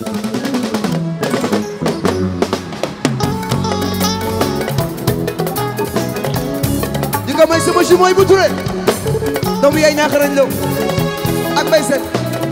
di ko may sama si mooy bu ture doomu yaay ñaaxarañ law ak bay set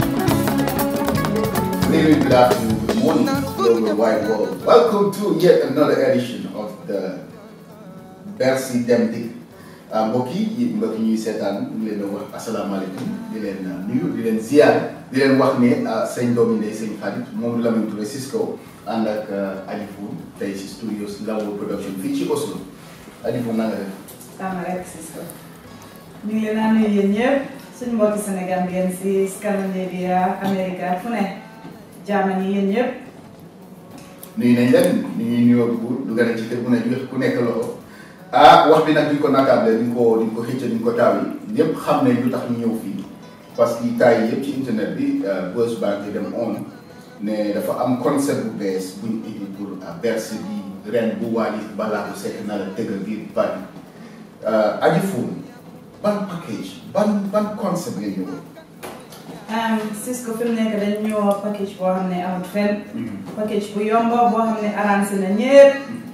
Really good afternoon, good morning, global wide world. Welcome to yet another edition of the Bercy Dem Dikk mbokk yi mbokk yi ñuy seetaan ñu ngi leen di wax asalaamaaleykum di leen nuyu di leen ziar di leen wax ne sëñ doomi ndey sëñ xarit moom Lamine Touré Cisco ànd ak Aliou tey ci studios Lawo production fii ci Oslo Aliou na nga def. Tama rek Cisco ñu ngi leen a nuyu yéen ñëpp suñu mbokki Sénégal ngeen si Scandinavia Amérique fu ne Germany yéen ñëpp nuyu nañ leen ñu ngi nuyoo bu du gën a ci kër bu ne jox ku nekk loxo ah wax bi nag duñ ko nakaable duñ ko duñ ko xëcc duñ ko taaw yi ñëpp xam ne lu tax ñu ñëw fii parce que taay yëpp ci internet bi buzz baa ngi dem on ne dafa am concept bu bees buñ indi pour Bercy bi ren bu Wally Ballago Seck na la tëggal biir Paris Aji Foon ban package ban ban concept nga ñëwoon. Cisco fi mu nekk dañ ñëw package boo xam ne amut fenn package bu yomb boo xam ne arrangé na ñëpp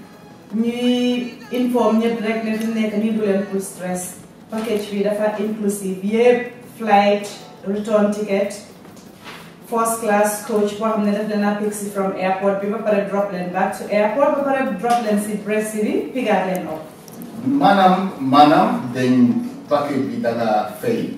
ñuy inform ñëpp rek ne fi mu nekk nii du leen pour stress package bi dafa inclusive yëpp flight return ticket first class coach boo xam ne daf leen a pick si from airport bi ba pare drop leen back to airport ba pare drop leen si Bercy bi pigaat leen op maanaam maanaam dañ paquet bi da nga fay.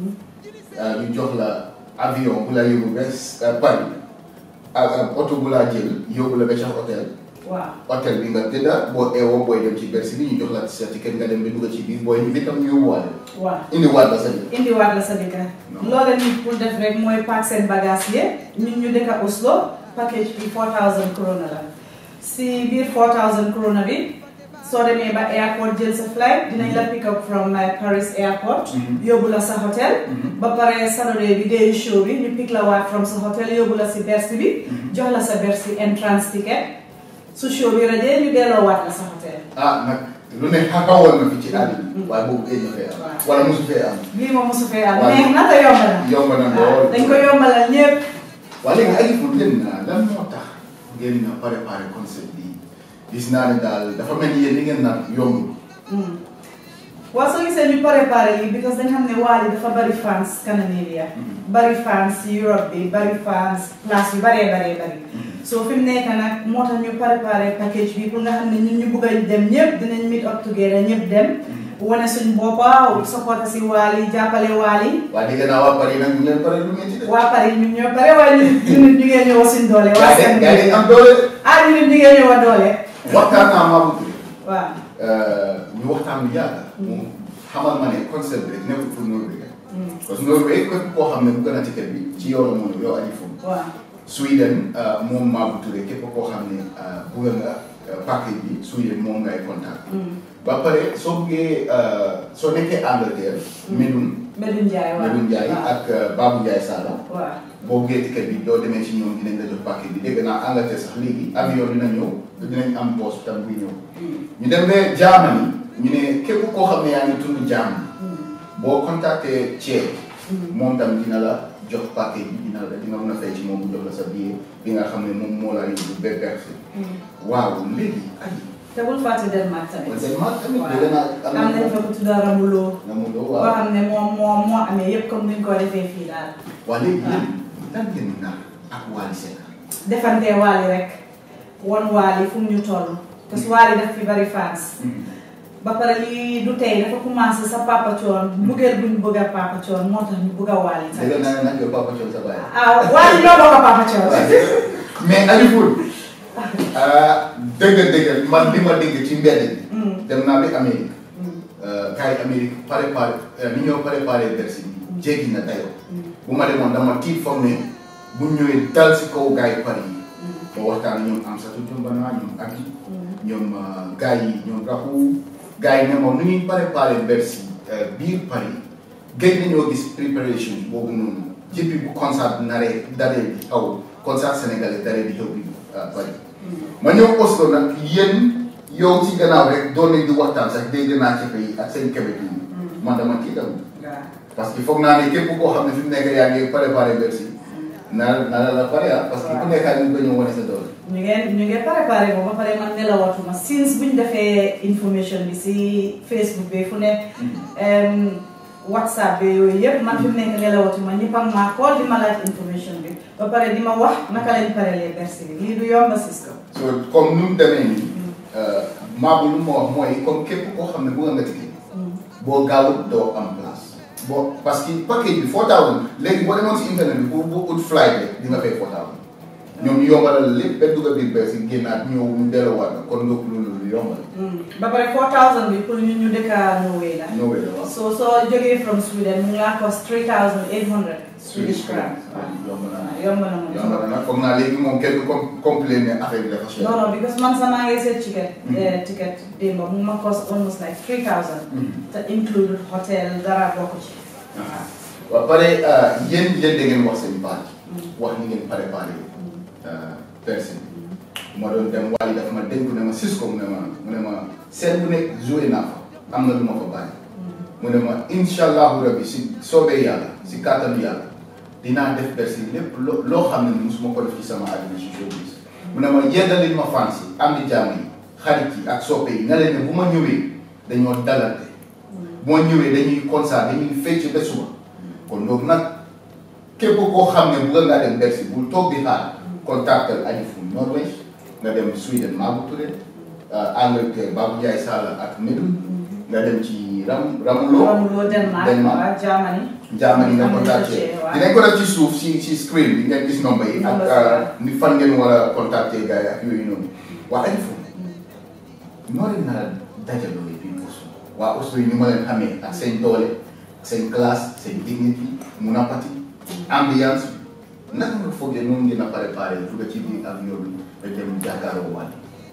ñu jox la avion bu la yóbbu ba Paris ak oto bu la jël yóbbu la ba ca hôtel. waaw hôtel bi nga tëdda boo eewoo booy dem ci Bercy bi ñu jox la sa ticket nga dem ba dugg ci biir booy ñu itam ñu yóbbuwaale. waaw indiwaat la sa biir. indiwaat la sa dëkka loola nit pour def rek mooy paak seen bagage yi ñun ñu dëkka Oslo package bi 4000 krona la si biir 4000 krona bi soo demee ba airport jël sa flight dinañ la pick up from Paris airport yóbbu la sa hôtel ba pare Saturday bi day show bi ñu pick la waat from sa hôtel yóbbu la si Bercy bi jox la sa Bercy entrance ticket su show bi rajee ñu delloo waat la sa hôtel ah nag lu ne xawoon na fi ci àll bi. waaye boobu géej na fee am. waaw. wala mosu fee am. lii moom mosu fee am waaw. neex na te yomb na yomb na waaw lool. dañ ko yombalal ñëpp waaye léegi ay fu leen na lan moo tax ngeen na préparé concept bi gis naa ne daal dafa mel ni yéen li ngeen naan yomb. waaw soo gisee ñu préparé lii because dañ xam ne Wally dafa bari fans Scandinavia bari fans Europe bi bari fans place yu baree baree bari so fi mu nekk nag moo tax ñu préparé package bi pour nga xam ne ñun ñu bugg a dem ñëpp dinañ meet up together ñëpp dem wane suñ boppa support si Wally jàppale Wally waaye dégg naa waa Paris nag ñu leen pare lu ngeen ci def. waa Paris ñun ñoo pare waaye ñun ñun ñu ngee ñëw suñ doole waa gaa yi gaa yi Scandinavia am doole. ah ñun ñu ngee ñëw doole waxtaan naa maa bëgg. waaw ñu waxtaan lu yàgg. moom xamal ma ne concept bi rek nekkul pour Norvège. parce que Norvège képp koo xam ne bu gën a ticket bi ci yow la moom yow Aliou Foun. waaw Sweden moom Mabou Touré képp koo xam ne bëgg nga paquet bi Sweden moom ngay contact. ba pare soo buggee soo nekkee Angleterre. Medoune Medoune Ndiaye waaw Medoune Ndiaye waaw ak Babou Ndiaye Sala. waaw boo buggee ticket bi doo demee ci ñoom dinañ la jox paquet bi dégg naa Angleterre sax léegi avion dina ñëw dinañ am poste tam buy ñëw. ñu dem ba Germany ñu ne képp koo xam ne yaa ngi tudd Germany boo contacté Thiel. moom tam dina la jox paquet bi dina la dina mën a fay ci moom mu jox la sa billet bi nga xam ne moom moo la yóbbu ba Bercy. waaw léegi ay te bul fàtte Denmark tamit. man Denmark tamit waaw dégg naa am nañ fa ku tudd Ramuloo. nga mu doo boo waaw xam ne moom moo moo amee yëpp comme ni ñu ko defee fii daal. waa léegi yéen lan ngeen naan ak Wally Seck defante Wally rek won Wally fu mu ñu toll. parce que Wally daf fi bari fans. ba pare lii du tey dafa commencé sa papa coon mbugeel bu ñu bëgg a papa coon moo tax ñu bëgg a Wally dégg tamit. naa nag yow Papa Thione sa baay ah Wally ñoo bokk a papa coon. mais Aliou Foul dëgg dëgg man li ma dégg ci mbedd bi dem naa ba Amérique gars yi Amérique préparé ni ñoo préparé Bercy bi jéggi na dayoo bu ma demoon dama tiit foog ne bu ñëwee dal si kaw gars yi Paris yi ma waxtaan ñoom Amsatou Dioumbana ñoom Aki ñoom gars yi ñoom Rakhou gars yi ne moom nu ñuy préparé Bercy biir Paris gëj nañoo gis préparation boobu noonu jëppi bu concert naree daree bi xaw concert sénégalais daree bi xew bi Paris ma ñëw Oslo nag yéen yow ci gannaaw rek doon nañ di waxtaan sax dégg naa ci yi ak seen kebe yi man dama tiital waaw parce que foog naa ne képp koo xam ne fi mu nekk yaa ngi préparé Bercy naa naa la pare ah parce que ku nekk ak ñu ko ñëw wane sa doole. ñu ngeen ñu ngeen préparé ko ba pare man nelawatuma since buñ defee information bi si Facebook bi fu ne em, WhatsApp bi yooyu yëpp man fi mu nekk nelawatuma ñëpp ak maa call di ma laaj information bi ba pare di ma wax naka lañ parelee bersi bi lii du yomba Cisco so comme nu mu demee nii maa bu lu ma wax mooy comme képp koo xam ne bëgg nga ticket boo gaawut doo am place boo parce que package bi 4000 léegi boo demoon si internet bi pour bu ut flight rek di nga fay 4000 ñoom ñu yombalal lépp ba dugg biir bees yi génnaat ñëw ñu delloowaat la kon nga loolu lu yombal. ba pare 4000 bi pour ñu ñu dëkka Norway la ñëwee la waaw. so soo jógee from Sweden mu ngi laa cost 3800 Swedish crowns yomb na waaw yomb na moom yomb na nag foog naa léegi moom kenn du com complain ne affaire bi dafa cher. non non because man sama ngay seet ticket Mhm. eh, ticket démb mu ma cost almost like 3000 Mhm. te include hotel dara bokk ci waaw pare yéen yéen da ngeen wax seen baat wax ni ngeen préparé personne ma doon dem waaye dafa ma dénk ne ma Cisco mu ne ma mu ne ma seen bu nekk joué naa fa am na lu ma fa bàyyi mu ne ma incha allahu rabi si soobee yàlla si kàttanu yàlla dinaa def personne lépp loo loo xam ne musuma ko def ci sama àddina si showbiz mu ne ma yeddalil ma fans yi am di jàmm yi xarit yi ak soppe yi nga leen ne bu ma ñëwee dañoo dalante bu ma ñëwee dañuy concert dañuy fecc ba suba kon donc nag képp koo xam ne bëgg ngaa dem Bercy bul toog di xaar contactal añu fu Norvège nga dem Sweden Magu Touré Angleterre Babou Ndiaye Sall ak Medoune nga dem ci Ram Ramuloo Ramuloo Denmark Denmark. waa Germany Germany nga Am nañu contacté dossier, waaw. dinañ ko def ci suuf si si screen bi ngeen gis nombre yi ak Nombre si, euh, waaw. ni fan ngeen war a contacter gars yi ak yooyu noonu waa añu fu noo leen nar a dajaloo yi biir Oslo waa Oslo yi ni ma leen xamee ak seen doole seen classe seen dignité mun a pati ambiance bi naka nga foogee noonu ngeen a préparé dugg ci biir avion bi ba dem jàkkaarloo waat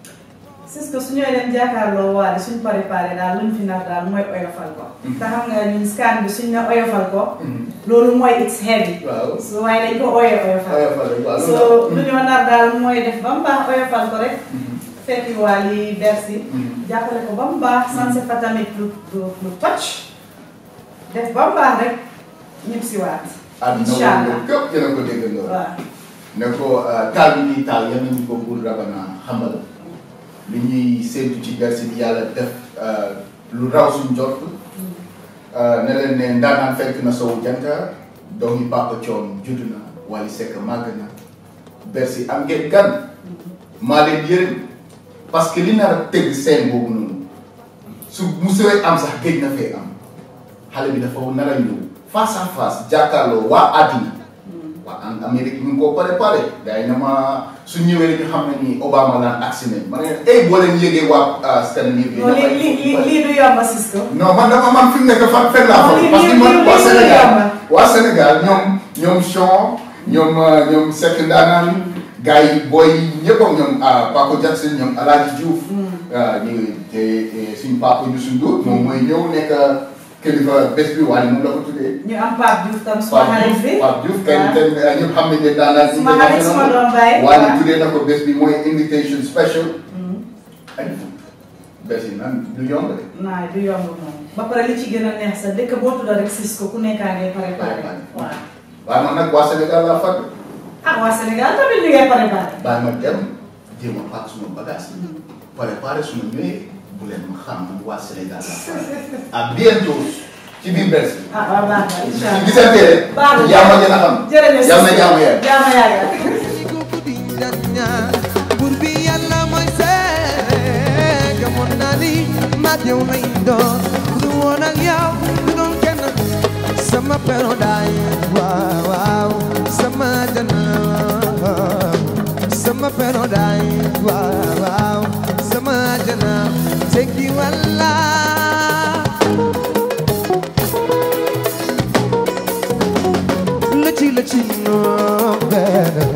Cisco su ñëwee dem jàkkaarloo waale suñ préparé daal luñ fi nar daal mooy oyofal ko Mhm. te xam nga ñun scan bi suñ ne oyofal ko loolu mooy it's heavy waaw so waaye dañ ko ooyee oyofal oyofal rek waaw so lu ñu nar daal mooy def ba mu baax oyofal ko rek fekki waa li Bercy Mhm. jàppale ko ba mu baax sanse fa tamit lu lu lu toj def ba mu baax rek ñib si waat àdduna incha allah woon képp yéen a ko déggandoo waaw ne ko taal bi ñuy taal yal nañu ko buur rabana xamal li ñuy séntu ci Bercy bi yàlla def lu raw suñ jot ne leen ne ndaanaan fekk na sowu janta doomi Papa Thione judd na Wally Seck màgg na Bercy am ngeen gan maa leen yërëm parce que li nar a tëgg seen boobu noonu su musee am sax géej na fee am xale bi dafa nar a ñëw face à face jàkkaarloo waa àddina waa en Amérique ñu ngi koo préparé gars yi ne ma su ñëwee rek ñu xam ne ni Obama laan agsi nañ ma ne ey boo leen yëgee waa Scandinavie non lii lii lii lii du yomba Cisco non man dama man fi mu nekk fan fenn laa Non, fa lii- parce que lii- man lii- waa lii Sénégal yomb na. waa Sénégal ñoom ñoom Chon ñoom euh, ñoom Seck Ndaanaan gars yi booy yi ñëpp ak ñoom ah, Paco Jackson ñoom Alaaji Diouf ah, ñu te te suñu papa Youssou Ndour moom mooy ñëw nekk kilifa bés bi waaye moom la ko tuddee ñu am Pape Diouf tam suma Pape xarit Diouf bi Pape Diouf kenn waaw. kenn ñëpp xam nañ ne daanaka suma xarit suma doom baay waaye waaw. tuddee na ko bés bi mooy invitation special ay bés yi nag du yomb de naay du yomb moom ba pare li ci gën a neex sa dëkk boo tudda rek Cisco ku nekkaa ngay préparé waaw waaye man nag waa Sénégal laa fàtte ah waa Sénégal tamit li ngay préparé bàyyi ma dem jéem a paak suma bagage yi préparé suma ñëwee bu leen ma xam man waa Sénégal laa fàtte à bientôt ci biir Bercy ah waaw baax na incha ci allah gisante rek baax na yaa ma gën a xam jërëjëf yàlla na jàmm yàlla jàmm yàlla Buur bi yàlla mooy seede gëmoon naa ni mag yow lay doon bu dul woon ak yow du doon kenn sama paradise waaw waaw sama jana sama paradise waaw waaw sama jana tekki walla lëci lëci noo benn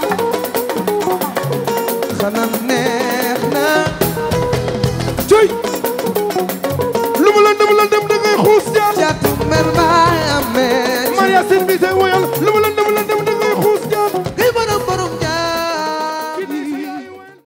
xanaa neex na cuy